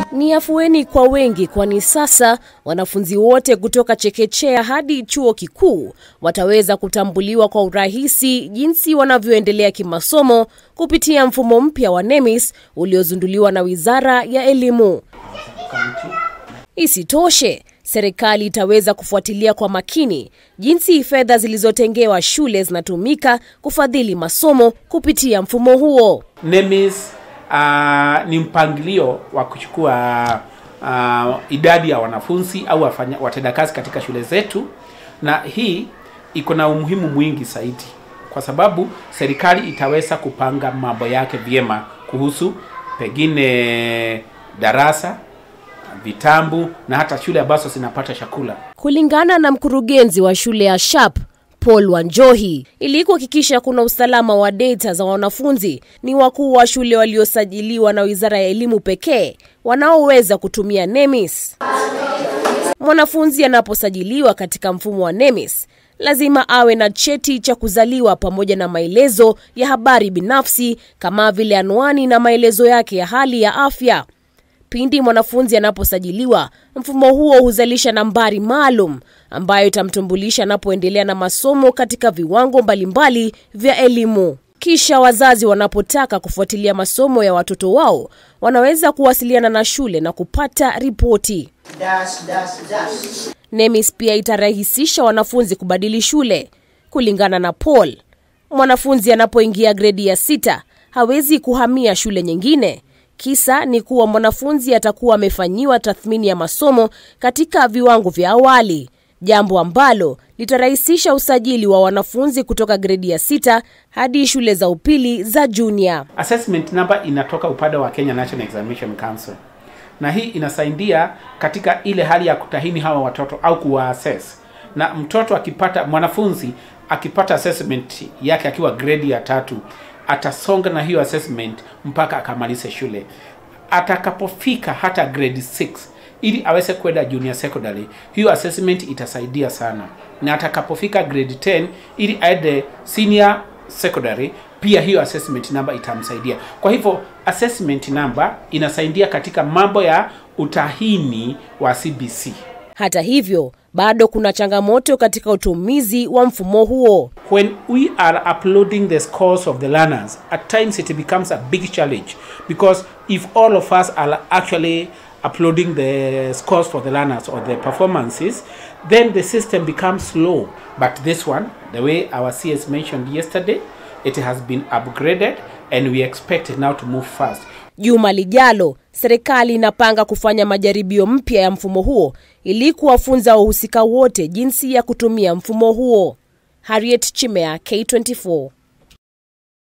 Ni afueni kwa wengi, kwani sasa wanafunzi wote kutoka chekechea hadi chuo kikuu wataweza kutambuliwa kwa urahisi jinsi wanavyoendelea kimasomo kupitia mfumo mpya wa NEMIS uliozunduliwa na Wizara ya Elimu. Isitoshe, serikali itaweza kufuatilia kwa makini jinsi fedha zilizotengewa shule zinatumika kufadhili masomo kupitia mfumo huo. NEMIS uh, ni mpangilio wa kuchukua uh, idadi ya wanafunzi au wafanya- watendakazi katika shule zetu, na hii iko na umuhimu mwingi zaidi, kwa sababu serikali itaweza kupanga mambo yake vyema kuhusu pengine darasa, vitambu na hata shule ambazo zinapata chakula. Kulingana na mkurugenzi wa shule ya SHAP Paul Wanjohi, ili kuhakikisha kuna usalama wa data za wanafunzi, ni wakuu wa shule waliosajiliwa na Wizara ya Elimu pekee wanaoweza kutumia NEMIS. Mwanafunzi anaposajiliwa katika mfumo wa NEMIS lazima awe na cheti cha kuzaliwa pamoja na maelezo ya habari binafsi kama vile anwani na maelezo yake ya hali ya afya. Pindi mwanafunzi anaposajiliwa, mfumo huo huzalisha nambari maalum ambayo itamtambulisha anapoendelea na masomo katika viwango mbalimbali vya elimu. Kisha wazazi wanapotaka kufuatilia masomo ya watoto wao, wanaweza kuwasiliana na shule na kupata ripoti. dash dash dash NEMIS pia itarahisisha wanafunzi kubadili shule. Kulingana na Paul, mwanafunzi anapoingia gredi ya sita hawezi kuhamia shule nyingine. Kisa ni kuwa mwanafunzi atakuwa amefanyiwa tathmini ya masomo katika viwango vya awali, jambo ambalo litarahisisha usajili wa wanafunzi kutoka gredi ya sita hadi shule za upili za junior. Assessment number inatoka upande wa Kenya National Examination Council, na hii inasaidia katika ile hali ya kutahini hawa watoto au kuwaassess. Na mtoto akipata, mwanafunzi akipata assessment yake akiwa grade ya tatu, atasonga na hiyo assessment mpaka akamalize shule. Atakapofika hata grade 6 ili aweze kwenda junior secondary, hiyo assessment itasaidia sana, na atakapofika grade 10 ili aende senior secondary pia hiyo assessment number itamsaidia. Kwa hivyo assessment number inasaidia katika mambo ya utahini wa CBC. Hata hivyo, bado kuna changamoto katika utumizi wa mfumo huo. When we are uploading the scores of the learners, at times it becomes a big challenge because if all of us are actually uploading the scores for the learners or the performances, then the system becomes slow. But this one, the way our CS mentioned yesterday, it has been upgraded and we expect it now to move fast. Juma lijalo, serikali inapanga kufanya majaribio mpya ya mfumo huo ili kuwafunza wahusika wote jinsi ya kutumia mfumo huo. Harriet Chimea, K24.